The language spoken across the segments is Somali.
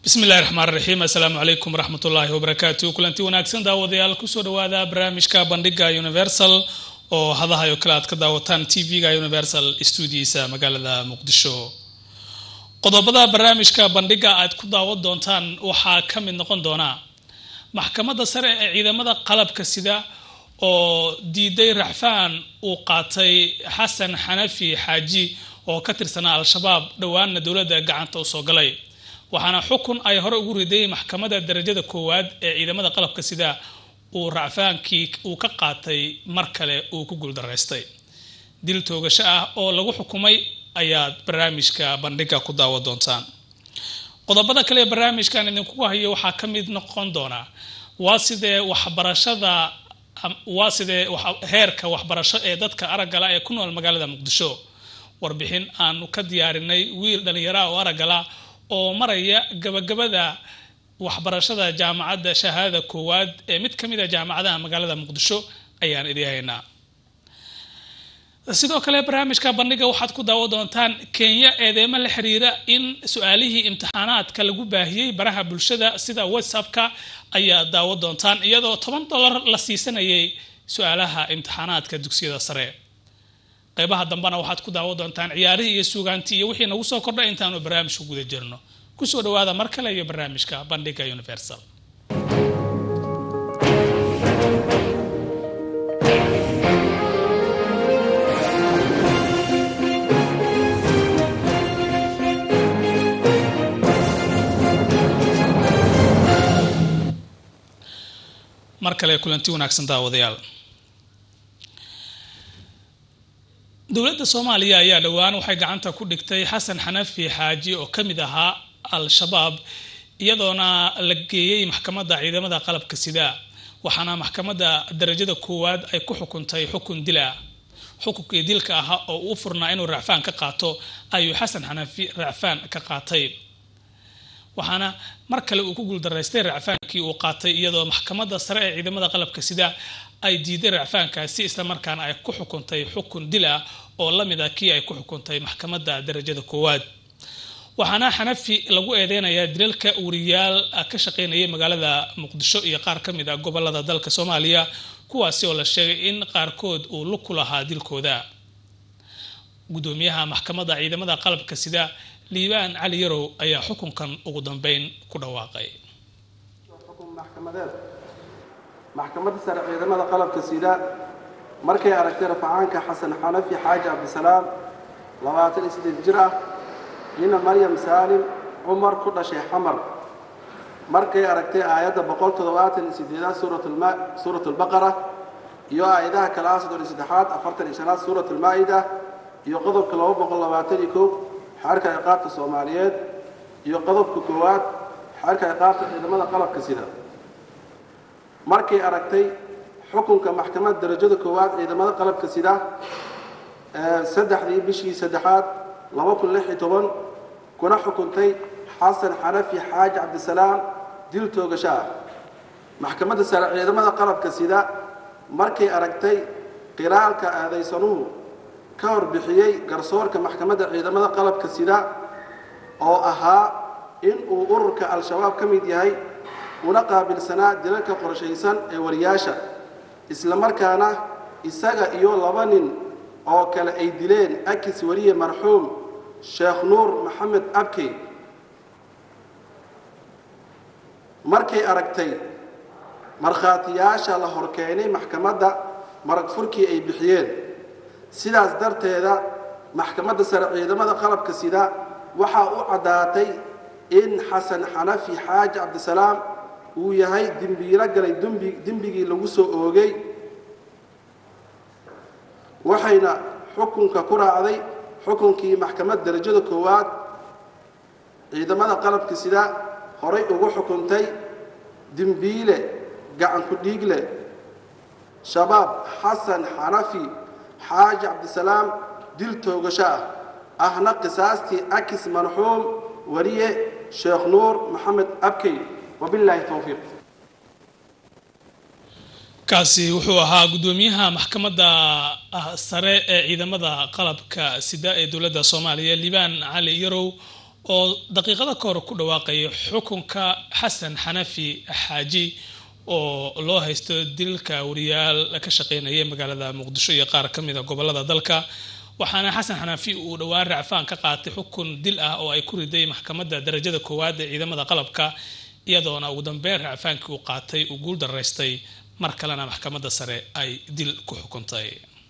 bismi illahi raxmaan raxiim assalaamu calaykum waraxmat ullaahi wabarakaatu kulanti wanaagsan daawadayaal kusoo dhawaada barnaamijka bandhiga universal oo hadahayo kale aad ka daawataan t v-ga universal stuudiisa magaalada muqdisho qodobada barnaamijka bandhiga aad ku daawan doontaan waxaa ka mid noqon doona maxkamadda sare ee ciidamada qalabka sida oo diiday raxfaan uu qaatay xasan xanafi xaaji oo ka tirsanaa al-shabaab dhowaanna dowladda gacanta u soo galay waxaana xukun ay hore ugu riday maxkamadda darajada koowaad ee ciidamada qalabka sida uu racfaankii uu ka qaatay mar kale uu ku guuldaraystay dil toogasho ah oo lagu xukumay ayaad barnaamijka bandhiga ku daawa doontaan qodobada kale ee barnaamijkan idinkugu hayo waxaa ka mid noqon doona waa sidee waxbarashada waa sidee heerka waxbarasho ee dadka araggala ee ku nool magaalada muqdisho warbixin aanu ka diyaarinay wiil dhallinyara oo araggala oo maraya gabagabada waxbarashada jaamacadda shahaadada koowaad ee mid ka mid a jaamacadaha magaalada muqdisho ayaan idii haynaa sidoo kale barnaamijka bandhiga waxaad ku daawo doontaan kenya eedeemo la xiriira in su-aalihii imtixaanaadka lagu baahiyey baraha bulshada sida whatsappka ayaa daawo doontaan iyadoo toban dollar la siisanayay su-aalaha imtixaanaadka dugsiyada sare qeybaha dambena waxaad ku daawo doontaan ciyaarihii iyo suugaantii iyo wixii nagu soo kordha intaanu barnaamijku guda jirno kusoo dhawaada mar kale iyo barnaamijka bandhiga universal mar kale kulanti wanaagsan daawadayaal dowladda soomaaliya ayaa dhowaan waxay gacanta ku dhigtay xasan xanafi xaaji oo ka mid ahaa al-shabaab iyadoona la geeyey maxkamadda ciidamada qalabka sida waxaana maxkamadda darajada koowaad ay ku xukuntay xukun dil ah xukunkii dilka ahaa oo uu furnaa inuu racfaan ka qaato ayuu xasan xanafi racfaan ka qaatay waxaana mar kale uu ku guuldaraystay racfaankii uu qaatay iyadoo maxkamadda sare ee ciidamada qalabka sida ay diiday racfaankaasi islamarkaana ay ku xukuntay xukun dil ah oo la mid a kii ay ku xukuntay maxkamadda darajada koowaad waxaana xanafi lagu eedeynayaa dilalka wariyaal ka shaqeynayay magaalada muqdisho iyo qaar ka mid a gobolada dalka soomaaliya kuwaasi oo la sheegay in qaarkood uu lug ku lahaa dilkooda gudoomiyaha maxkamadda ciidamada qalabka sida liibaan cali yarow ayaa xukunkan ugu dambeyn ku dhawaaqay maxkamadda sare ciidamada qalabka sida markay aragtay rafacaanka xasan xanafi xaaji cabdisalaam labaatan iyo siddeed jir ah ina maryam saalim cumar ku dhashay xamar markay aragtay aayadda boqol toddobaatan iyo sideedaad suurat albaqara iyo aayadaha kale ah soddon iyo saddexaad afartan iyo shanaad suurat almaa'ida iyo qodobka laba boqol labaatan iyo kow xeerka ciqaabta soomaaliyeed iyo qodobka koowaad xeerka ciqaabta ciidamada qalabka sida markay aragtay xukunka maxkamadda darajada koowaad ciidamada qalabka sida saddexdii bishii saddexaad laba kun lix iyo toban kuna xukuntay xasan xanafi xaaji cabdisalaam dil toogasho ah maxkamadda sare ciidamada qalabka sida markay aragtay qiraalka aadaysanuhu ka horbixiyey garsoorka maxkamadda ciidamada qalabka sida oo ahaa in uu ururka al-shabaab ka mid yahay una qaabilsanaa dilalka qorshaysan ee wariyaasha isla markaana isaga iyo laba nin oo kale ay dileen akis wariye marxuum sheekh nuur maxamed abkey markay aragtay markhaatiyaasha la horkeenay maxkamadda marag furkii ay bixiyeen sidaas darteeda maxkamadda sare ciidamada qalabka sida waxaa u caddaatay in xasan xanafi xaaji cabdisalaam uu yahay dembiilo galay dembigii lagu soo oogay waxayna xukunka ku raacday xukunkii maxkamadda darajada koowaad ciidamada qalabka sida horay ugu xukuntay dembiile gacanku dhiigle shabaab xasan xanafi xaaji cabdisalaam dil toogasho ah ahna qisaastii akis marxuum wariye sheekh nuur maxamed abkey wabilaahi towfiiq kaasi wuxuu ahaa guddoomiyaha maxkamadda sare ee ciidamada qalabka sida ee dowladda soomaaliya liibaan cali yarow oo daqiiqada ka hor ku dhawaaqaya xukunka xasan xanafi xaaji oo loo haysto dilka wariyaal ka shaqeynaya magaalada muqdisho iyo qaar ka mid a gobolada dalka waxaana xasan xanafi uu dhowaan racfaan ka qaatay xukun dil ah oo ay ku riday maxkamadda darajada koowaad ee ciidamada qalabka iyadoona ugu dambeyn racfaankii uu qaatay uu guul daraystay mar kalena maxkamadda sare ay dil ku xukuntay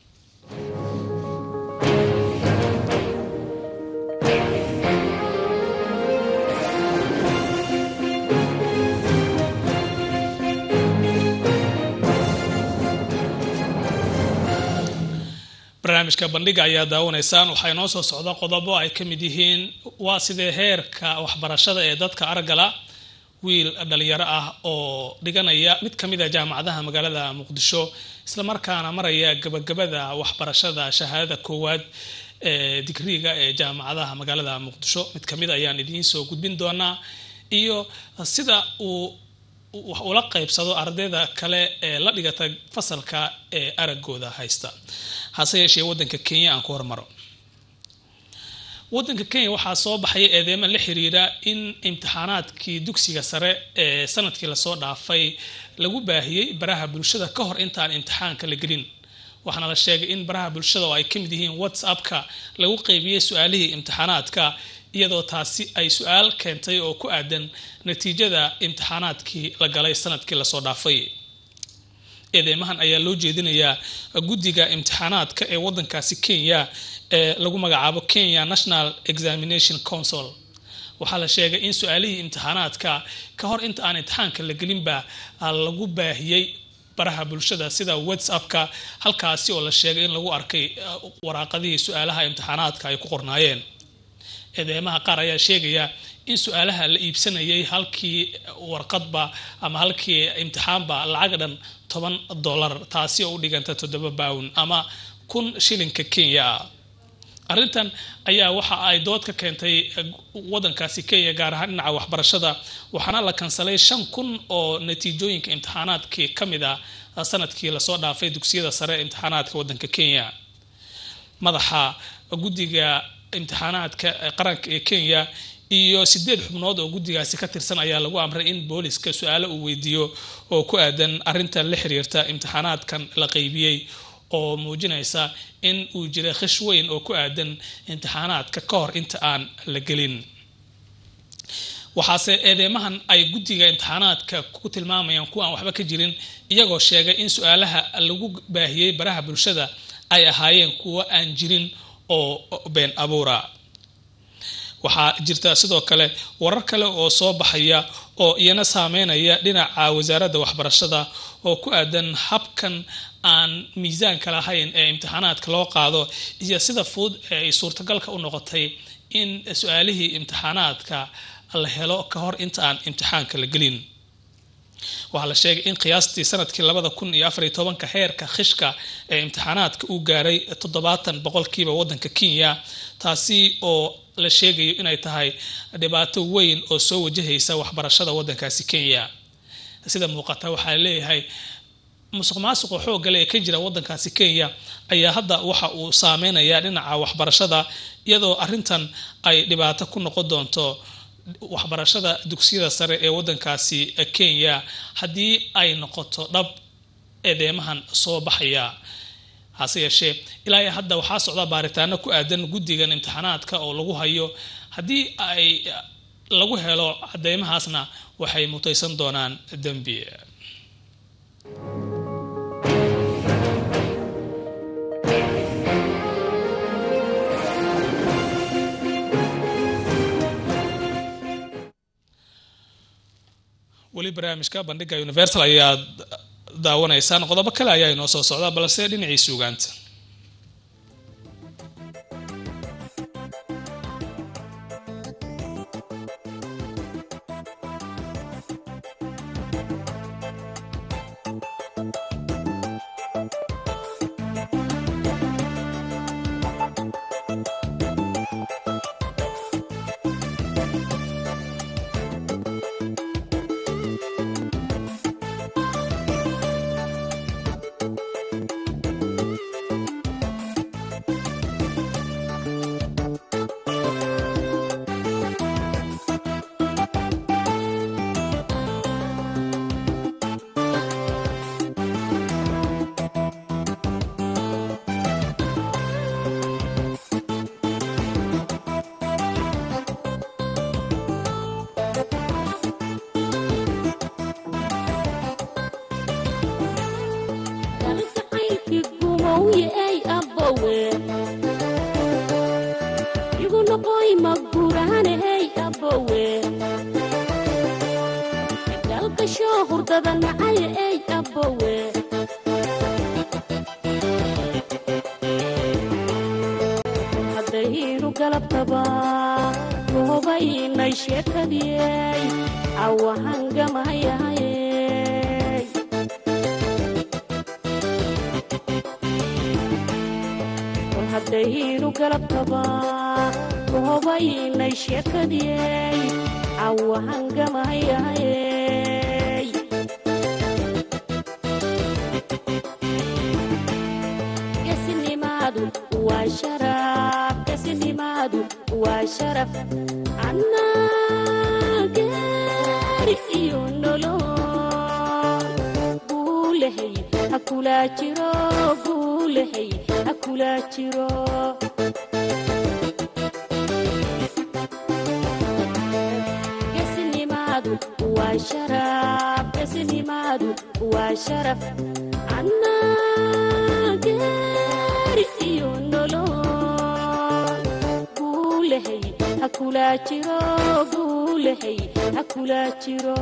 barnaamijka bandhiga ayaa daawanaysaan waxaa inoo soo socda qodobo ay ka mid yihiin waa sidee heerka waxbarashada ee dadka argala wiil dhalinyaro ah oo dhiganaya mid ka mid a jaamacadaha magaalada muqdisho islamarkaana maraya gabagabada waxbarashada shahaadada koowaad ee digriga ee jaamacadaha magaalada muqdisho mid kamid ayaan idiin soo gudbin doonaa iyo sida uu wax ula qaybsado ardayda kale ee la dhigata fasalka ee aragooda haysta hase yeeshee wadanka kenya aan ku hormaro wadanka kenya waxaa soo baxaya eedeema la xiriira in imtixaanaadkii dugsiga sare ee sanadkii lasoo dhaafay lagu baahiyey baraha bulshada ka hor intaan imtixaanka la gelin waxaana la sheegay in baraha bulshada oo ay ka mid yihiin whatsappka lagu qeybiyey su-aalihii imtixaanaadka iyadoo taasi ay su-aal keentay oo ku aadan natiijada imtixaanaadkii la galay sanadkii lasoo dhaafay eedeymahan ayaa loo jeedinayaa guddiga imtixaanaadka ee wadankaasi kenya ee lagu magacaabo kenya national examination council waxaa la sheegay in su-aalihii imtixaanaadka ka hor inta aan imtixaanka la gelinba lagu baahiyey baraha bulshada sida whatsappka halkaasi oo la sheegay in lagu arkay waraaqadihii su-aalaha imtixaanaadka ay ku qornaayeen eedeymaha qaar ayaa sheegaya in su-aalaha la iibsanayay halkii warqadba ama halkii imtixaanba lacag dhan toban dollar taasi oo u dhiganta toddoba bawn ama kun shilinka kenya ah arrintan ayaa waxa ay dood ka keentay wadankaasi kenya gaar ahaan dhinaca waxbarashada waxaana la kansalay shan kun oo natiijooyinka imtixaanaadkii ka mid a sanadkii lasoo dhaafay dugsiyada sare imtixaanaadka wadanka kenya madaxa guddiga imtixaanaadka qaranka ee kenya iyo sideed xubnood oo guddigaasi ka tirsan ayaa lagu amray in booliska su-aalo uu weydiiyo oo ku aadan arrintan la xiriirta imtixaanaadkan la qeybiyey oo muujinaysa in uu jiray khish weyn oo ku aadan imtixaanaadka ka hor inta aan la gelin waxaase eedeymahan ay guddiga imtixaanaadka ku tilmaamayaan kuwa aan waxba ka jirin iyagoo sheegay in su-aalaha lagu baahiyey baraha bulshada ay ahaayeen kuwo aan jirin oo been abuura waxaa jirta sidoo kale warar kale oo soo baxaya oo iyana saameynaya dhinaca wasaaradda waxbarashada oo ku aadan habkan aan miisaanka lahayn ee imtixaanaadka loo qaado iyo sida fudud ee ay suurtagalka u noqotay in su-aalihii imtixaanaadka la helo ka hor inta aan imtixaanka la gelin waxaa la sheegay in qiyaastii sanadkii labada kun iyo afariyo tobanka heerka khishka ee imtixaanaadka uu gaaray toddobaatan boqolkiiba wadanka kenya taasi oo la sheegayo inay tahay dhibaato weyn oo soo wajahaysa waxbarashada wadankaasi kenya sida muuqata waxaa leeyahay musuq maasuqa xoogale ee ka jira wadankaasi kenya ayaa hadda waxa uu saameynayaa dhinaca waxbarashada iyadoo arrintan ay dhibaato ku noqon doonto waxbarashada dugsiyada sare ee wadankaasi kenya haddii ay noqoto dhab eedeymahan soo baxaya hase yeeshee ilaa hadda waxaa socda baaritaano ku aadan guddigan imtixaanaadka oo lagu hayo haddii ay lagu helo cadeymahaasna waxay mutaysan doonaan dembi weli barnaamijka bandhiga universal ayaad daawanaysaan qodobo kale ayaa inoo soo socda balse dhinaciisa ugaanta awowye ey abbowe igu noqoy magurahane hey abbowe galgasho hurdada nacaye ey abbowe haddaynu galabtaba goobaynay sheekadiyey awahangamayahayey kol haddaynu galabtaba goobaynay sheekadiyey awahangamayahayey geesinimaadu waa sharaf geesinimaadu waa sharaf annaa geeri iyo nolol guulahay ha kulaa jiro guulahay ha kulaa jiro geesinimaadu waa sharaf geesinimaadu waa sharaf annaa geeri iyo nolol guulahay ha kulaa jiro guulahay ha kulaa jiro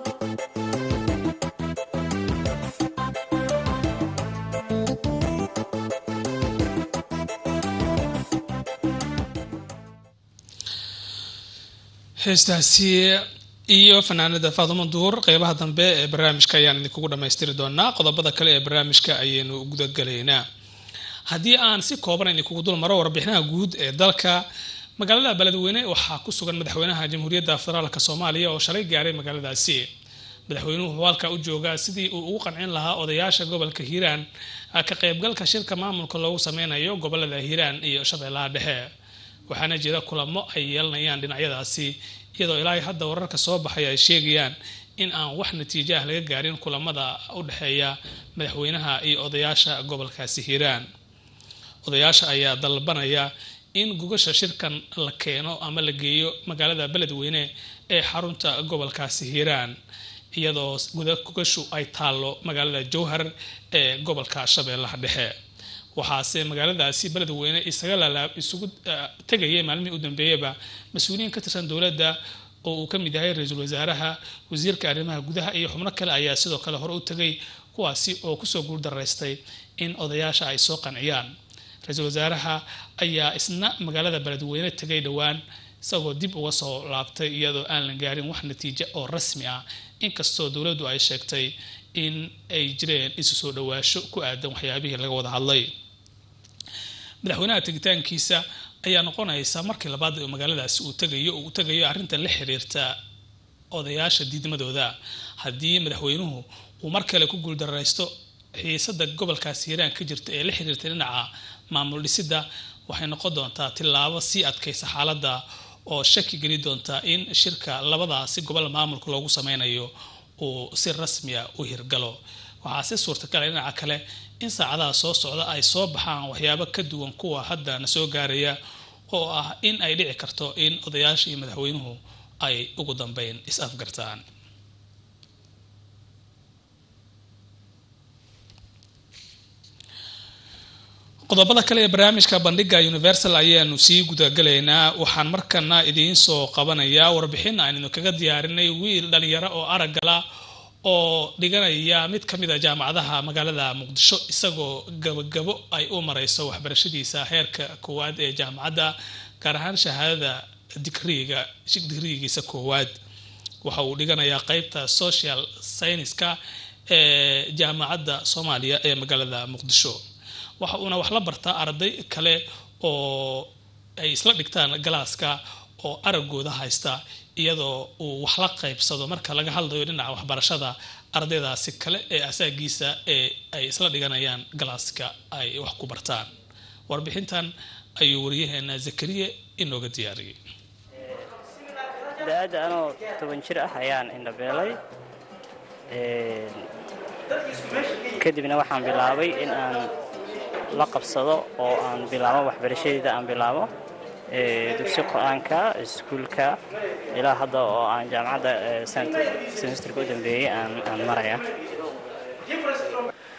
heestaasi iyo fanaanada faadumo duur qeybaha dambe ee barnaamijka ayaan idinkugu dhammaystiri doonaa qodobada kale ee barnaamijka ayaynu gudagalaynaa haddii aan si kooban idinkugu dul maro warbixinaha guud ee dalka magaalada beledweyne waxaa ku sugan madaxweynaha jamhuuriyadda federaalk soomaaliya oo shalay gaaray magaaladaasi madaxweynuhu wuxuu halkaa u joogaa sidii uu ugu qancin lahaa odayaasha gobolka hiiraan ka qaybgalka shirka maamulka loogu sameynayo gobolada hiiraan iyo shabeellaha dhexe waxaana jira kulamo ay yeelanayaan dhinacyadaasi iyadoo ilaahay hadda wararka soo baxay ay sheegayaan in aan wax natiijo ah laga gaarin kulamada u dhexeeya madaxweynaha iyo odayaasha gobolkaasi hiiraan odayaasha ayaa dalbanaya in gugasha shirkan la keeno ama la geeyo magaalada beledweyne ee xarunta gobolkaasi hiiraan iyadoo gugashu ay taallo magaalada jowhar ee gobolka shabeellaha dhexe waxaase magaaladaasi beledweyne isaga lalaab isugu tegayay maalmihii u dambeeyaba mas-uuliyiin ka tirsan dowladda oo uu ka mid yahay ra-iisul wasaaraha wasiirka arrimaha gudaha iyo xubno kale ayaa sidoo kale hore u tegay kuwaasi oo kusoo guuldaraystay in odayaasha ay soo qanciyaan ra-iisul wasaaraha ayaa isna magaalada beledweyne tegay dhowaan isagoo dib uga soo laabtay iyadoo aan la gaarin wax natiijo oo rasmi ah inkastoo dowladdu ay sheegtay in ay jireen isu soo dhawaasho ku aadan waxyaabihii laga wada hadlay madaxweynaha tegitaankiisa ayaa noqonaysa markii labaad oo magaaladaasi uu tegayo uu tegayo arrinta la xiriirta odayaasha diidmadooda haddii madaxweynuhu uu mar kale ku guuldaraysto xiisada gobolkaasi hiiraan ka jirta ee la xiriirta dhinaca maamul dhisidda waxay noqon doontaa tillaabo sii adkaysa xaaladda oo shaki geli doonta in shirka labadaasi gobol maamulka loogu sameynayo uu si rasmiya u hirgalo waxaa si suurtagala dhinaca kale in saacadaha soo socda ay soo baxaan waxyaabo ka duwan kuwa hadda na soo gaaraya oo ah in ay dhici karto in odayaasha iyo madaxweynuhu ay ugu dambeyn is-afgartaan qodobada kale ee barnaamijka bandhiga universal ayaanu sii gudagalaynaa waxaan markana idiin soo qabanayaa warbixin aynu kaga diyaarinay wiil dhalinyaro oo araggala oo dhiganaya mid ka mid a jaamacadaha magaalada muqdisho isagoo gabagabo ay u mareyso waxbarashadiisa heerka koowaad ee jaamacadda gaar ahaan shahaadada digriiga digriigiisa koowaad waxa uu dhiganayaa qeybta social scienceska ee jaamacadda soomaaliya ee magaalada muqdisho waxa uuna wax la bartaa arday kale oo ay isla dhigtaan galaaska oo araggooda haysta iyadoo uu wax la qaybsado marka laga hadlayo dhinaca waxbarashada ardaydaasi kale ee asaagiisa ee ay isla dhiganayaan galaaska ay wax ku bartaan warbixintan ayuu wariyaheena zakariye inooga diyaariyey da-aadda anoo toban jir ah ayaan indhabeelay kadibna waxaan bilaabay in aan la qabsado oo aan bilaabo waxbarashadeeda aan bilaabo dugsi qur-aanka iskuulka ilaa hadda oo aan jaamacadda semesterka u dambeeyey aan maraya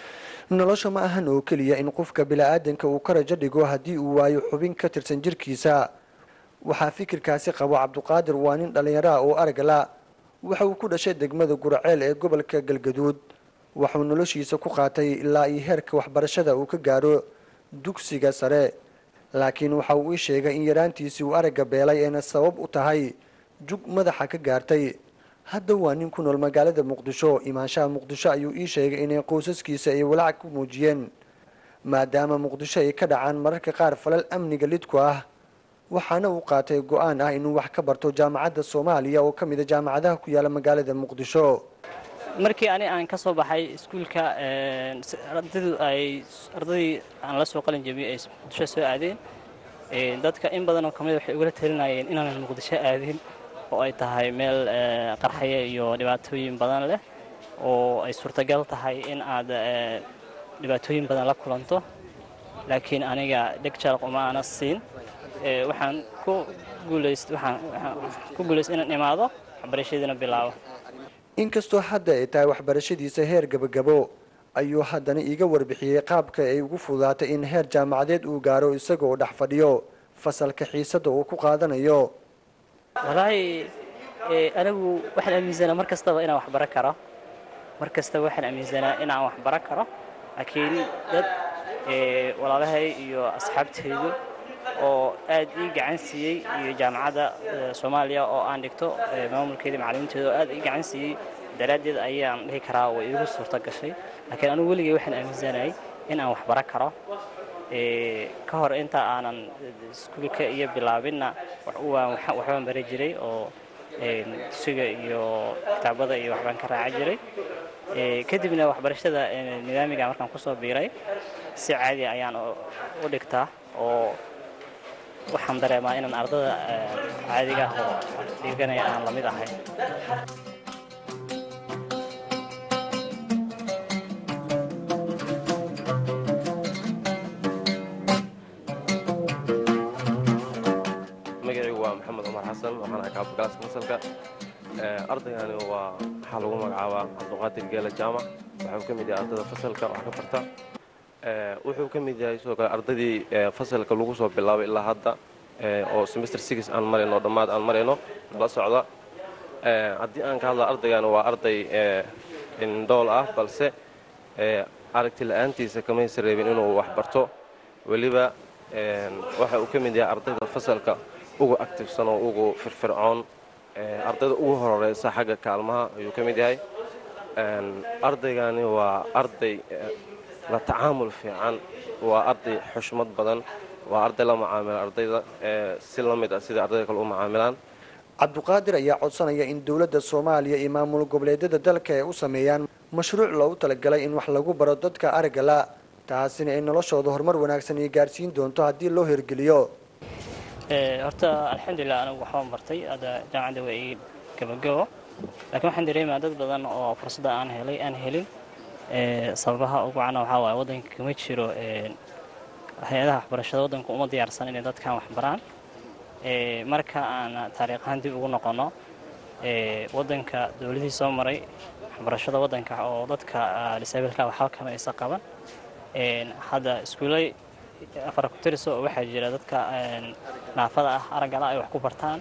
nolosha ma ahan oo keliya in qofka bila'aadanka uu ka rajo dhigo haddii uu waayo xubin ka tirsan jirkiisa waxaa fikirkaasi qabo cabduqaadir waa nin dhallinyaro ah oo aragla waxa uu ku dhashay degmada guraceel ee gobolka galgaduud waxuu noloshiisa ku qaatay ilaa iyo heerka waxbarashada uu ka gaaro dugsiga sare laakiin waxa uu ii sheegay in yaraantiisii uu aragga beelay eena sabab u tahay jug madaxa ka gaartay hadda waa nin ku nool magaalada muqdisho imaanshaha muqdisho ayuu ii sheegay inay qoysaskiisa ay walaac ku muujiyeen maadaama muqdisho ay ka dhacaan mararka qaar falal amniga lidku ah waxaana uu qaatay go-aan ah inuu wax ka barto jaamacadda soomaaliya oo ka mid a jaamacadaha ku yaala magaalada muqdisho markii ani aan ka soo baxay iskuulka ardaydu ay ardaydii aan la soo qalin jebiyey ay muqdisho soo aadeen dadka in badan oo kamid waxay ugula talinayeen inaanan muqdisho aadin oo ay tahay meel qarxaya iyo dhibaatooyin badan leh oo ay suurtagal tahay in aad dhibaatooyin badan la kulanto laakiin aniga dheg jalaq uma ana siin waxaan ku guulayst waxaan ku guulayst inaan imaado waxbarashadiina bilaabo inkastoo hadda ay tahay waxbarashadiisa heer gabagabo ayuu haddana iiga warbixiyey qaabka ay ugu fududaatay in heer jaamacadeed uu gaaro isagoo dhex fadhiyo fasalka xiisadda uu ku qaadanayo walaahi anigu waxaan aaminsanaa mar kastaba inaan waxbaro karo mar kastaba waxaan aaminsanaa inaan waxbaro karo laakiin dad walaalahay iyo asxaabteydu oo aad ii gacan siiyey iyo jaamacadda soomaaliya oo aan dhigto maamulkeeda macalimiinteeda oo aad ii gacan siiyey daraaddeed ayaan dhihi karaa way iigu suurto gashay laakiin anigu weligay waxaan aaminsanayay in aan waxbaro karo ka hor inta aanan iskuulka iyo bilaabinna waxbaan bari jiray oo dugsiga iyo kitaabada iyo waxbaan ka raaca jiray kadibna waxbarashada nidaamiga markaan kusoo biiray si caadi ayaan u dhigtaa oo waxaan dareemaa inaan ardada caadiga ah oo dhiganaya aan la mid ahay magacaygu waa maxamed cumar xasan waxaan ahay kaabagalaska fasalka ardaygani waa waxaa lagu magacaabaa cabduqaadir geela jaamac waxuu ka mid yahay ardada fasalka wax ka barta wuxuu ka mid yahay sidoo kale ardaydii fasalka lagu soo bilaabay ilaa hadda oo semester six aan marayno oo dhammaad aan marayno nala socda haddii aan ka hadla ardaygani waa arday indhool ah balse aragti la-aantiisa kamaysa reebin inuu wax barto weliba waxa uu ka mid yahay ardayda fasalka ugu actifsan oo ugu firfircoon ardayda ugu hororeysa xagga kaalmaha ayuu ka mid yahay ardaygani waa arday la tacaamul fiican waa arday xushmad badan waa arday la macaamila ardayda si la mid ah sida ardayda kale u macaamilaan cabduqaadir ayaa codsanaya in dowladda soomaaliya iyo maamul goboleedyada dalka ay u sameeyaan mashruuc loogu talagalay in wax lagu baro dadka aragga la taasina ay noloshooda horumar wanaagsan ay gaarsiin doonto haddii loo hirgeliyo horta alxamdulilah anigu waxbaan bartay hadda jaamacadda waa ii gabagabo laakiin waxaan dareemaa dad badan oo fursadda aan helay aan helin sababaha ugu cana waxaa waaye waddanka kama jiro hay-adaha waxbarashada waddanka uma diyaarsan inay dadkan wax baraan marka aan taariikhaan dib ugu noqonno waddanka dowladihii soo maray waxbarashada waddanka oo dadka disaabilka waxba kama aysa qaban hadda iskuulay afar kutiriso oo waxaa jira dadka naafada ah araggala ay wax ku bartaan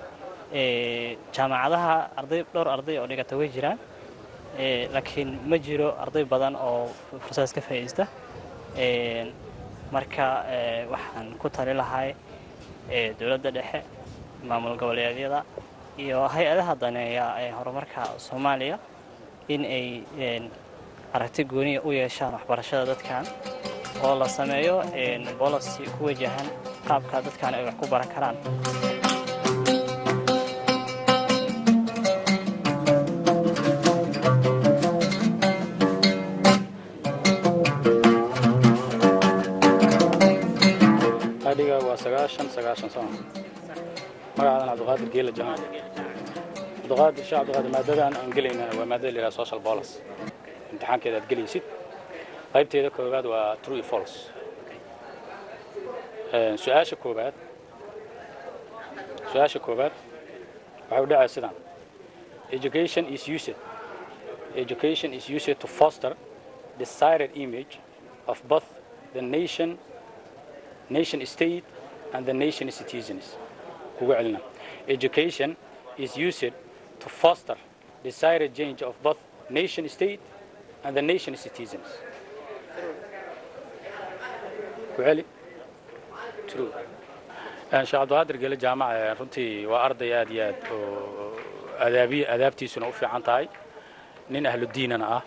jaamacadaha arday dhowr arday oo dhigata way jiraan laakiin ma jiro arday badan oo fursadaas ka faa'iista marka waxaan ku tali lahay dowladda dhexe maamul goboleedyada iyo hay-adaha daneeya ee horumarka soomaaliya in ay aragti gooniya u yeeshaan waxbarashada dadkan oo la sameeyo bolicy ku wajahan qaabka dadkan ay wax ku baran karaan adhiga waa sagaashan sagaashan sano magacaadan cabdiqaadir geela jamaan cabdiqaadir sheekh cabdiqaadir maadadan aan gelaynana waa maadada la yidhaha social bolos imtixaankeeda aad gelaysid qaybteeda koowaad waa true and false su-aasha koowaad su-aasha koowaad waxay u dhacay sidaan education is used education is used to foster the sired image of both the nation nation state and the nation citizens kugu celina education is used to foster desired change of both nation state and the nation citizens ku celi true sheekh cabdiqaadir gele jaamac runtii waa arday aad iyo aad oo adaabi adaabtiisuna u fiican tahay nin ahlu diinana ah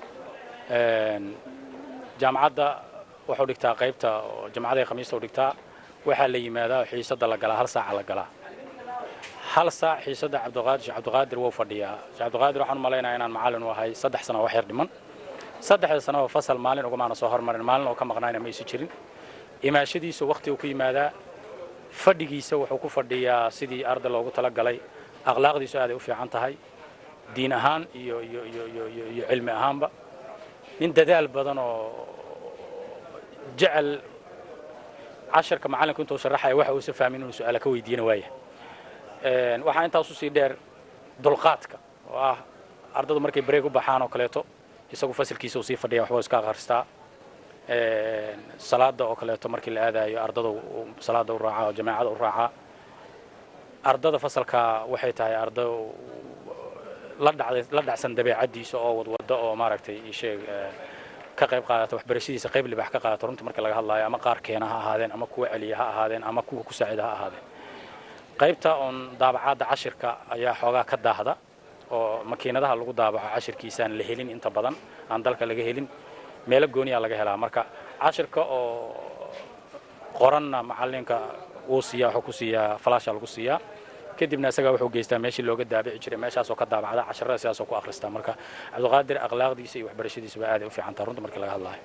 jaamacadda wuxuu dhigtaa qaybta jamacada khamiista u dhigtaa waxaa la yimaadaa xiisada la galaa hal saaca la galaa hal saac xiisada cabdiqaadir sheekh cabdiqaadir wuu fadhiyaa sheekh cabdiqaadir waxaan u malaynayaa inaan macallin u ahay saddex sano wax yar dhiman saddexda sano oo fasal maalin ugumaana soo hormarin maalin oo ka maqnaayna ma isu jirin imaashadiisu waqti uu ku yimaadaa fadhigiisa wuxuu ku fadhiyaa sidii arday loogu talagalay akhlaaqdiisu aaday u fiican tahay diin ahaan iyo iyo iyo iyo iyo iyo cilmi ahaanba nin dadaal badan oo jecel casharka macallinku intuu sharaxaya waxa uusa fahmin inuu su-aala ka weydiina waaya waxaa intaas usii dheer dulqaadka oo ah ardadu markay bareeg u baxaan oo kaleeto isagu fasilkiisa uu sii fadhiya waxbuu iska akhristaa salaada oo kaleeto markii la aadayo ardada salaada u raacaa oo jamaacada u raacaa ardada fasalka waxay tahay arda la dhacday la dhacsan dabeecadiisa oo wadwada oo maaragtay sheeg ka qayb qaadata waxbarashadiisa qayb libax ka qaadata runtii marka laga hadlayo ama qaar keena ha ahaadeen ama kuwa celiya ha ahaadeen ama kuwa ku saacida ha ahaadeen qaybta oon daabacaadda cashirka ayaa xoogaa ka daahda oo makiinadaha lagu daabaco cashirkiisaan la helin inta badan aan dalka laga helin meelo gooniyaa laga helaa marka cashirka oo qoranna macallinka wuu siiyaa wuxuu ku siiyaa falaasha lagu siiyaa kadibna isagaa wuxuu geystaa meeshii looga daabici jiray meeshaasoo ka daabacda casharada sidaasoo ku akhristaa marka cabdiqaadir akhlaaqdiisa iyo waxbarashadiisa ba aaday u fiican taha runta markii laga hadlaayo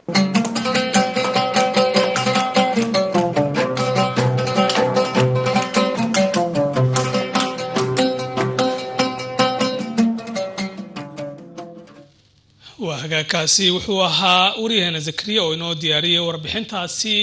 waa hagaagkaasi wuxuu ahaa waryaheena zakariya oo inoo diyaariyey warbixintaasi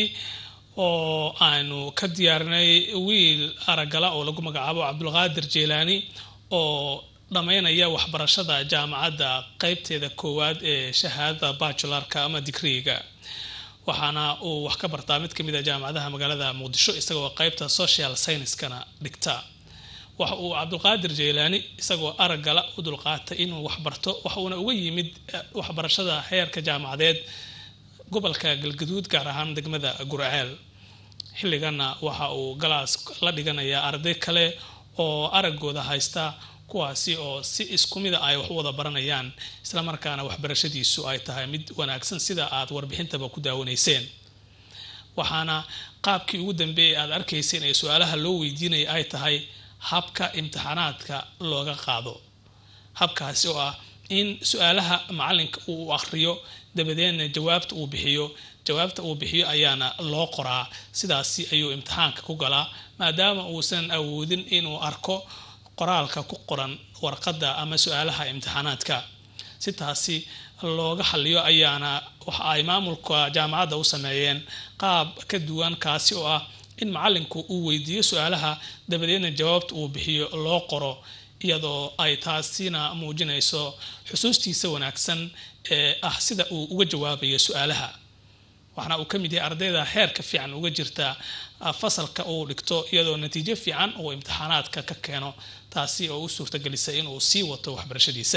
oo aanu ka diyaarinay wiil aragala oo lagu magacaabo cabdulqaadir jeelaani oo dhammaynaya waxbarashada jaamacadda qeybteeda koowaad ee shahaadada bajularka ama digriiga waxaana uu wax ka bartaa mid ka mid a jaamacadaha magaalada muqdisho isagoo qeybta social scienskana dhigta waxa uu cabdulqaadir jeylaani isagoo araggala u dulqaatay inuu waxbarto waxa uuna uga yimid waxbarashada heerka jaamacadeed gobolka galgaduud gaar ahaan degmada gurceel xilligana waxa uu galaas la dhiganayaa arday kale oo araggooda haysta kuwaasi oo si isku mida ay wax u wada baranayaan islamarkaana waxbarashadiisu ay tahay mid wanaagsan sida aad warbixintaba ku daawanayseen waxaana qaabkii ugu dambeeyay aad arkayseen ee su-aalaha loo weydiinaya ay tahay habka imtixaanaadka looga qaado habkaasi oo ah in su-aalaha macalinka uu akhriyo dabadeedna jawaabta uu bixiyo jawaabta uu bixiyo ayaana loo qoraa sidaasi ayuu imtixaanka ku galaa maadaama uusan awoodin inuu arko qoraalka ku qoran warqadda ama su-aalaha imtixaanaadka si taasi looga xaliyo ayaana waxa ay maamulka jaamacadda u sameeyeen qaab ka duwan kaasi oo ah in macalinku uu weydiiyo su-aalaha dabadeedna jawaabta uu bixiyo loo qoro iyadoo ay taasina muujinayso xusuustiisa wanaagsan ee ah sida uu uga jawaabayo su-aalaha waxaana uu ka mid yahay ardayda heerka fiican uga jirta fasalka uu dhigto iyadoo natiijo fiican uu imtixaanaadka ka keeno taasi oo u suurtagelisay inuu sii wato waxbarashadiisa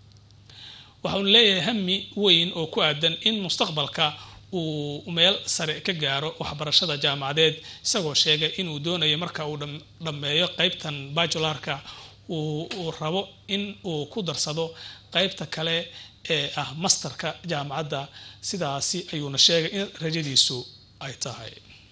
waxaunu leeyahay hami weyn oo ku aadan in mustaqbalka uu meel sare ka gaaro waxbarashada jaamacadeed isagoo sheegay inuu doonayo marka uu dhammeeyo qeybtan bajularka uu rabo in uu ku darsado qeybta kale ee ah masterka jaamacadda sidaasi ayuuna sheegay in rajadiisu ay tahay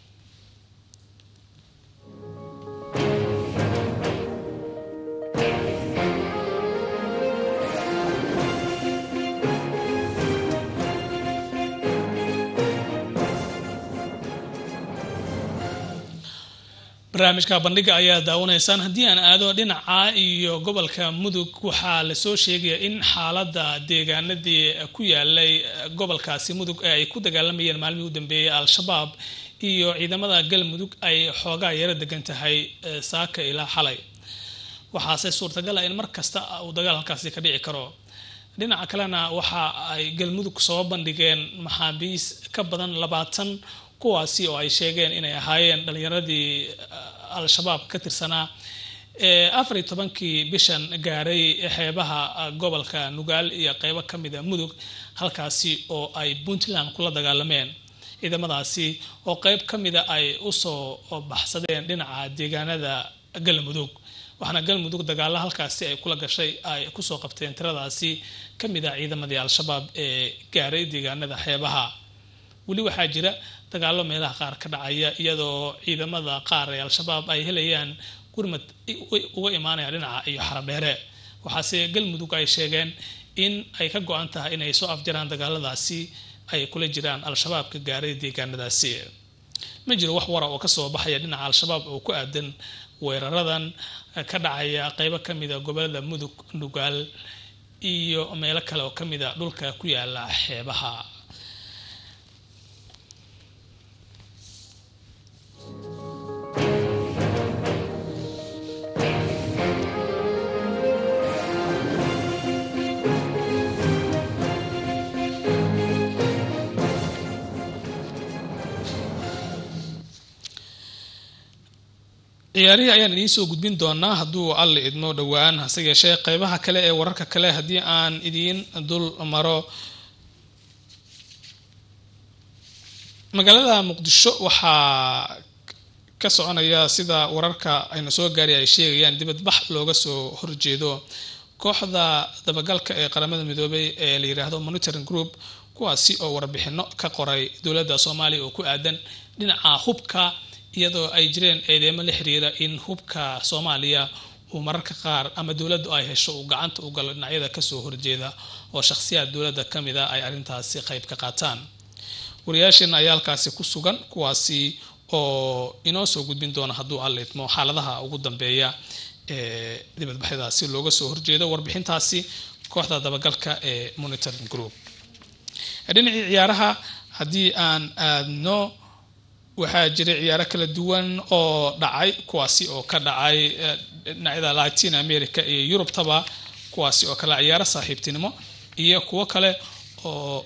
barnaamijka bandhiga ayaa daawanaysaan haddii aan aado dhinaca iyo gobolka mudug waxaa lasoo sheegaya in xaaladda deegaanadii ku yaalay gobolkaasi mudug ee ay ku dagaalamayeen maalmihii u dambeeyay al-shabaab iyo ciidamada galmudug ay xoogaa yaro degan tahay saaka ilaa xalay waxaase suurtagal ah in mar kasta uu dagaal halkaasi ka dhici karo dhinaca kalena waxa ay galmudug soo bandhigeen maxaabiis ka badan labaatan kuwaasi oo ay sheegeen inay ahaayeen dhalinyaradii al-shabaab ka tirsanaa ee afar iyo tobankii bishan gaaray xeebaha gobolka nugaal iyo qeybo ka mida mudug halkaasi oo ay puntland kula dagaalameen ciidamadaasi oo qeyb ka mida ay usoo baxsadeen dhinaca deegaanada galmudug waxaana galmudug dagaalo halkaasi ay kula gashay ay kusoo qabteen tiradaasi ka mid a ciidamadii al-shabaab ee gaaray deegaanada xeebaha weli waxaa jira dagaalo meelaha qaar ka dhacaya iyadoo ciidamada qaar ee al-shabaab ay helayaan gurmad uga imaanaya dhinaca iyo xaradheere waxaase galmudug ay sheegeen in ay ka go-an tahay inay soo afjaraan dagaaladaasi ay kula jiraan al-shabaabka gaaray deegaanadaasi ma jiro wax wara oo kasoo baxaya dhinaca al-shabaab oo ku aadan weeraradan ka dhacaya qeybo kamida gobolada mudug nugaal iyo meelo kale oo kamida dhulka ku yaala xeebaha ciyaarihii ayaan idiin soo gudbin doonaa hadduu alle idmo dhowaan hase yeeshee qeybaha kale ee wararka kale haddii aan idiin dul maro magaalada muqdisho waxaa ka soconaya sida wararka aynu soo gaaray ay sheegayaan dibadbax looga soo horjeedo kooxda dabagalka ee qaramada midoobay ee la yiraahdo monitoring group kuwaasi oo warbixino ka qoray dowladda soomaaliya oo ku aadan dhinaca hubka iyadoo ay jireen eedeemo la xiriira in hubka soomaaliya uu mararka qaar ama dowladdu ay hesho uu gacanta u galo dhinacyada kasoo horjeeda oo shakhsiyaad dowladda ka mid a ay arrintaasi qayb ka qaataan wariyaasheena ayaa halkaasi ku sugan kuwaasi oo inoo soo gudbin doona hadduu alla idmo xaaladaha ugu dambeeya ee dibadbaxyadaasi looga soo horjeedo warbixintaasi kooxda dabagalka ee monitoring group dhinacii ciyaaraha haddii aan aadno waxaa jiray ciyaaro kala duwan oo dhacay kuwaasi oo ka dhacay dhinacyada latin america iyo yurubtaba kuwaasi oo kale ciyaaro saaxiibtinimo iyo kuwo kale oo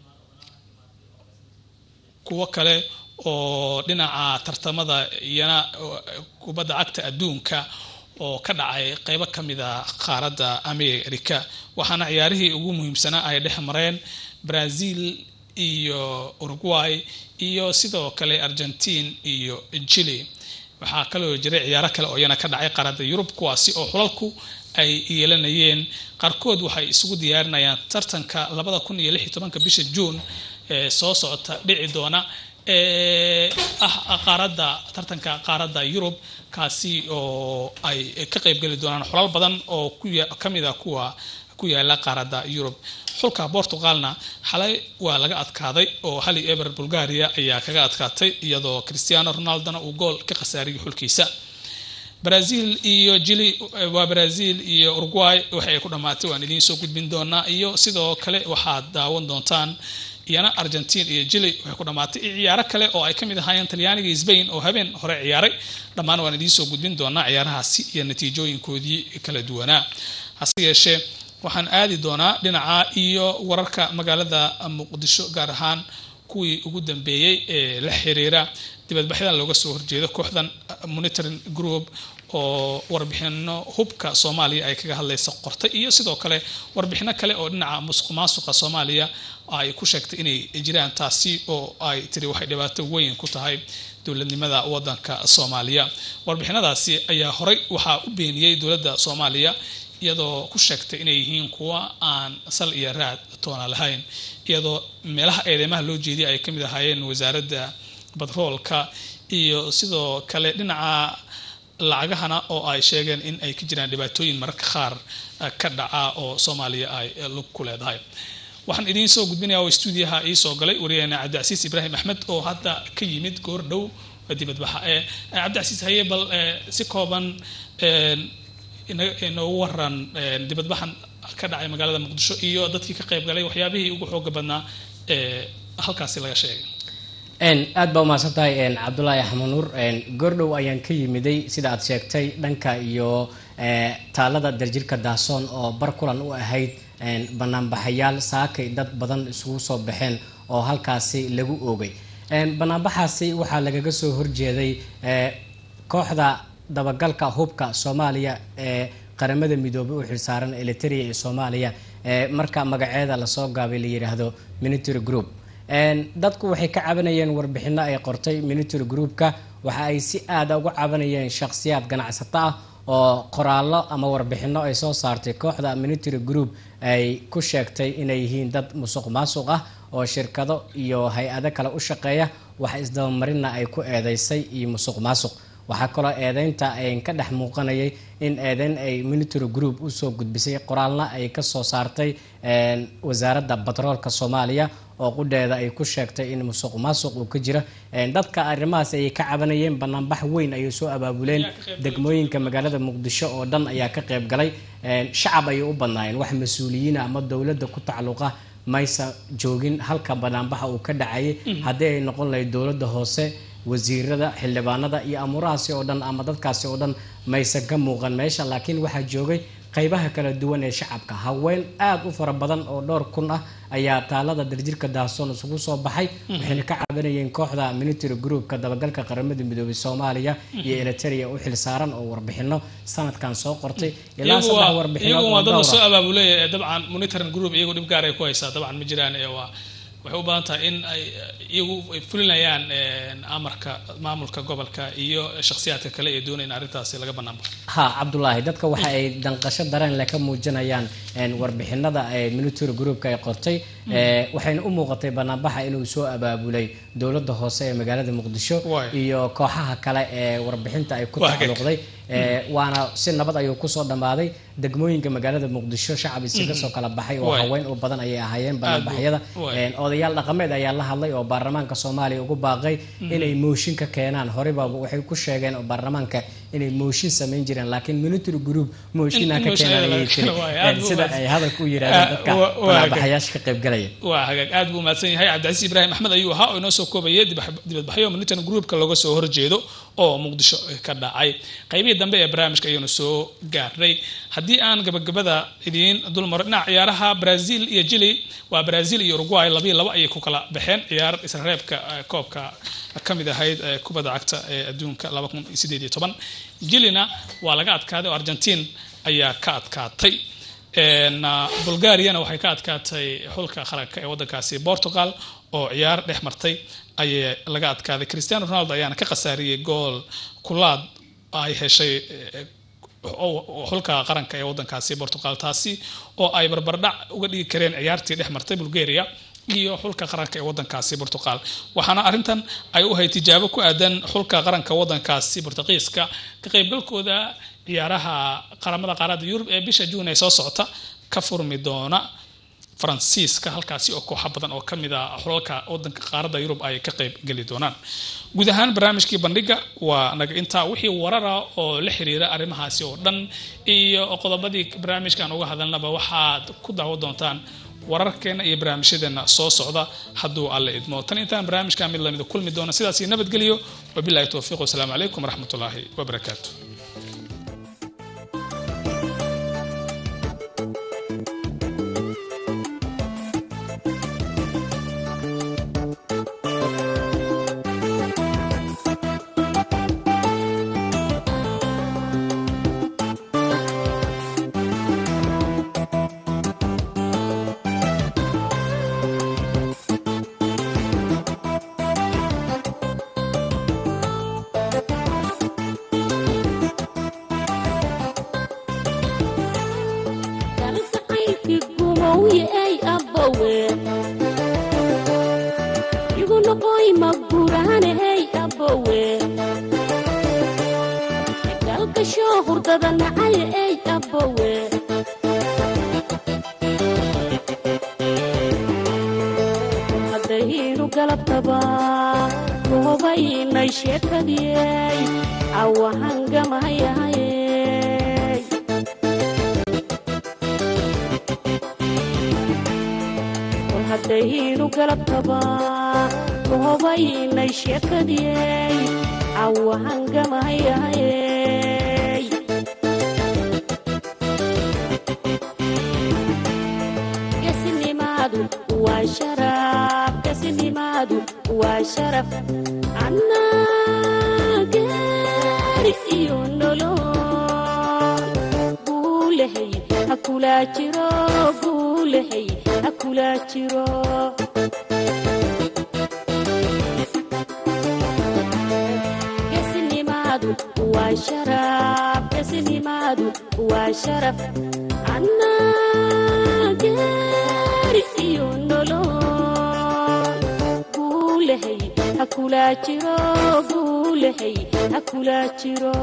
kuwo kale oo dhinaca tartamada iyana kubadda cagta adduunka oo ka dhacay qeybo ka mid a qaaradda america waxaana ciyaarihii ugu muhiimsanaa ay dhex mareen brazil iyo uruguay iyo sidoo kale argentine iyo chile waxaa kaloo jiray ciyaaro kale oo iyana ka dhacay qaaradda yurub kuwaasi oo xulalku ay yeelanayeen qaarkood waxay isugu diyaarinayaan tartanka labada kun iyo lix iyo tobanka bisha juun ee soo socota dhici doona ee ah qaaradda tartanka qaaradda yurub kaasi oo ay ka qeybgeli doonaan xulal badan oo ka mid a kuwa ku yaala qaaradda yurub xulka portugalna xalay waa laga adkaaday oo hali eber bulgaria ayaa kaga adkaatay iyadoo cristiano ronaldona uu gool ka khasaariyay xulkiisa brazil iyo jili waa brazil iyo uruguay waxay ku dhammaatay waan idiin soo gudbin doonaa iyo sidoo kale waxaad daawan doontaan iyana argentine iyo jili waxay ku dhammaatay iyo ciyaaro kale oo ay ka mid ahaayeen talyaaniga iyo sbain oo habeen hore ciyaaray dhammaan waan idiin soo gudbin doonaa ciyaarahaasi iyo natiijooyinkoodii kala duwanaa hase yeeshee waxaan aadi doonaa dhinaca iyo wararka magaalada muqdisho gaar ahaan kuwii ugu dambeeyey ee la xiriira dibadbaxyadan looga soo horjeedo kooxdan monitoring group oo warbixino hubka soomaaliya ay kaga hadlaysa qortay iyo sidoo kale warbixino kale oo dhinaca musuq maasuqa soomaaliya ay ku sheegtay inay jiraan taasi oo ay tiri waxay dhibaato weyn ku tahay dowladnimada wadanka soomaaliya warbixinadaasi ayaa horey waxaa u beeniyey dowladda soomaaliya iyadoo ku sheegtay inay yihiin kuwa aan sal iyo raad toona lahayn iyadoo meelaha eedeymaha loo jeediyay ay kamid ahaayeen wasaaradda batroolka iyo sidoo kale dhinaca lacagahana oo ay sheegeen in ay ka jiraan dhibaatooyin mararka qaar ka dhaca oo soomaaliya ay lug ku leedahay waxaan idiin soo gudbinaya oo stuudiyaha iisoo galay wariyaheena cabdicasiis ibraahim axmed oo hadda ka yimid goor dhow dibadbaxa ee cabdicasiis haye bal si kooban inoogu waran dibadbaxan ka dhacay magaalada muqdisho iyo dadkii ka qayb galay waxyaabihii ugu xooga badnaa ee halkaasi laga sheegay aad baa umahadsan tahay cabdulaahi axmed nuur goordhow ayaan ka yimiday sida aad sheegtay dhanka iyo taalada darjirka daasoon oo bar kulan u ahayd banaanbaxayaal saakay dad badan isugu soo baxeen oo halkaasi lagu oogay banaanbaxaasi waxaa lagaga soo horjeeday kooxda dabagalka hubka soomaaliya ee qaramada midoobay u xilsaaran eliteria ee soomaaliya marka magaceeda lasoo gaabay la yidhaahdo military group dadku waxay ka cabanayeen warbixino ay qortay military groupka waxa ay si aada uga cabanayeen shakhsiyaad ganacsato ah oo qoraallo ama warbixino ay soo saartay kooxda military group ay ku sheegtay inay yihiin dad musuq maasuq ah oo shirkado iyo hay-ado kale u shaqeeya wax isdabamarinna ay ku eedeysay iyo musuq maasuq waxaa kaloo eedeynta ay ka dhex muuqanayay in eedeyn ay military group usoo gudbisay qoraalna ay kasoo saartay wasaaradda batroolka soomaaliya oo qudheeda ay ku sheegtay in musuq maasuq uu ka jira dadka arrimahaas ayay ka cabanayeen banaanbax weyn ayay soo abaabuleen degmooyinka magaalada muqdisho oo dhan ayaa ka qayb galay shacab ayay u badnaayeen wax mas-uuliyiina ama dowladda ku tacalluqa maysa joogin halka banaanbaxa uu ka dhacayay haddii ay noqon lahayd dowladda hoose wasiirada xildhibaanada iyo amuurahaasi oo dhan ama dadkaasi oo dhan maysan ka muuqan meesha laakiin waxaa joogay qaybaha kala duwan ee shacabka haween aada u fara badan oo dhowr kun ah ayaa taalada darjirka daahsoon isugu soo baxay waxayna ka cabanayeen kooxda military groupka dabagalka qaramada midoobay soomaaliya iyo eliteria u xilsaaran oo warbixino sanadkan soo qortay ilaa saddex warbixinood iyagu oo waa dad dhowr lasoo ah. abaabulay dabcan monitoring group iyagu dhib gaar ay ku haysaa dabcan ma jiraan ee waa waxay u baahan tahay in ay iyagu ay fulinayaan amarka maamulka gobolka iyo shakhsiyaadka kale ee doonaya in arrintaasi laga bannaan baxo ha cabdulaahi dadka waxa ay danqasho dareen leh ka muujinayaan een, warbixinada ee military groupka ay qortay ee, waxayna u muuqatay banaanbaxa inuu soo abaabulay dowladda hoose ee magaalada muqdisho Waay. iyo kooxaha kale ee warbixinta ay ku Waa hagaag. tacalluqday ee, waana si nabad ayuu kusoo dhammaaday degmooyinka magaalada muqdisho shacab isaga soo kala baxay oo Waay. haween u badan ayay ahaayeen banaanbaxyada Waay. Een, odayaal dhaqameed ayaa la hadlay oo baarlamaanka soomaaliya ugu baaqay inay mooshin ka keenaan horeyba waxay ku sheegeen oo baarlamaanka inay mooshin samayn jireen laakiin military group mooshin ha In ka mooshin keenaan laga ayay tiri keeno waaye, aad Een, buu sida mahadsan. ay hadalka u yidhahdeen Ah, dadka wa- waa banaanbaxayaasha ka qaybgalaya waa hagaag aad buu mahadsan yahay cabdicasiis ibraahim axmed ayuu ahaa oo inoo soo koobayay dibax- dibadbaxyo military groupka looga soo horjeedo oo muqdisho ka dhacay qaybihii dambe ee barnaamijka ayaynu soo gaarnay haddii aan gabagabada idiin dulmaro dhinaca ciyaaraha brazil iyo chile waa brazil iyo uruguay labiyo laba ayay ku kala baxeen ciyaar isreebka eh, koobka ka mid ahayd eh, kubadda cagta ee adduunka laba kun iyo sideed iyo toban chilena waa laga adkaaday oo argentine ayaa ka adkaatay Een, ah, bulgariana waxay ka adkaatay xulka qaranka ee wadankaasi portugal oo ciyaar dhex martay ayay laga adkaaday cristiano ronaldo ayaana ka khasaariyey gool kulaad ay heshay eh, oo- oo xulka qaranka ee wadankaasi portugal taasi oo ay barbardhac uga dhigi kareen ciyaartii dhex martay bulgaria iyo xulka qaranka ee wadankaasi portugal waxaana arrintan ay u ahayd tijaabo ku aadan xulka qaranka wadankaasi portugiiska ka qaybgalkooda ciyaaraha qaramada qaaradda yurub ee bisha juun ee soo socota ka furmi doona faransiiska halkaasi oo kooxa badan oo kamid ah xulalka wadanka qaaradda yurub ay ka qayb geli doonaan guud ahaan barnaamijkii bandhiga waa naga intaa wixii warara oo la xiriira arrimahaasi oo dhan iyo qodobadii barnaamijkan uga hadalnaba waxaad ku daawo doontaan wararkeena iyo barnaamijyadeena soo socda hadduu alle idmo tan intaan barnaamijka mid lamida kulmi doona sidaas iyo nabadgelyo wabilahi towfiiq wasalaamu calaykum waraxmatullaahi wabarakaatu kalgacaylkii gumowye ay abbowe igu noqoy maguraane hey abbowe galgasho hurdada nacay ey abbowe haddaynu galabtaba goobaynay sheekadiyey cawahangamayahayey kol haddaynu galabtaba goobaynay sheekadiyey cawahangamayahayey nimaadu waa sharaf annaa gaari iyo nolol guulahay ha kulaa jiro guulahay ha kulaa jiro geesinimaadu waa sharaf geesinimaadu waa sharaf annaa gaari iyo nolol guulahay ha kulaa jiro guulahay ha kulaa jiro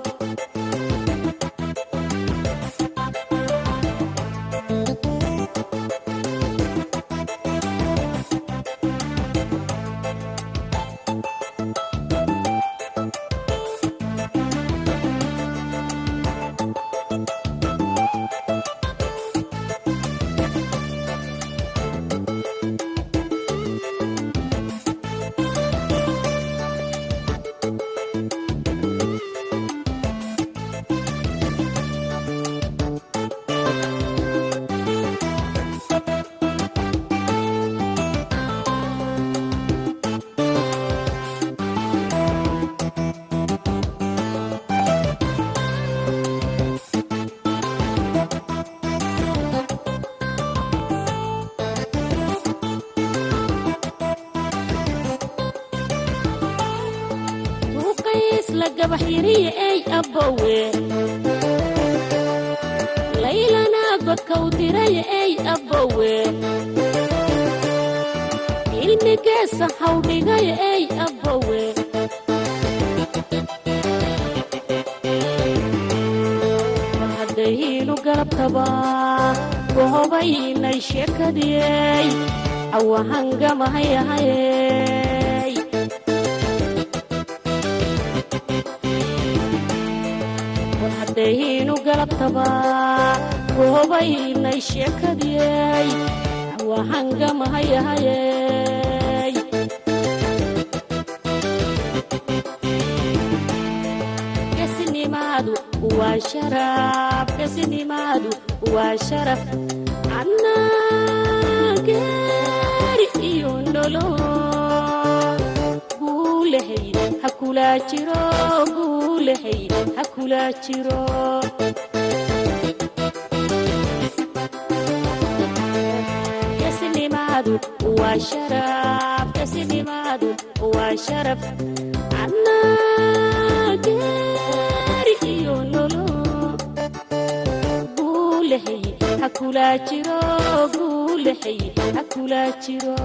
duuqays la gabax yiriya ey abbowe laylana godkau diraya ey abbowe ilmigeesa hawdhigaya ey abbowe mar haddaynu galabtaba gohobaynay sheekadiyey awahangamahayahayey war haddaynu galabtaba goobaynay sheekadiyey awahangamahayahayey geesinimaadu waa sharaf geesinimaadu waa sharaf annaa gaari iyo nolol guulahay ha kulaa jiro guulahay ha kulaa jiro geesinimaadu waa sharaf geesinimaadu waa sharaf annaa gaari iyo nolol guulahay ha kulaa jiro guulahay ha kulaa jiro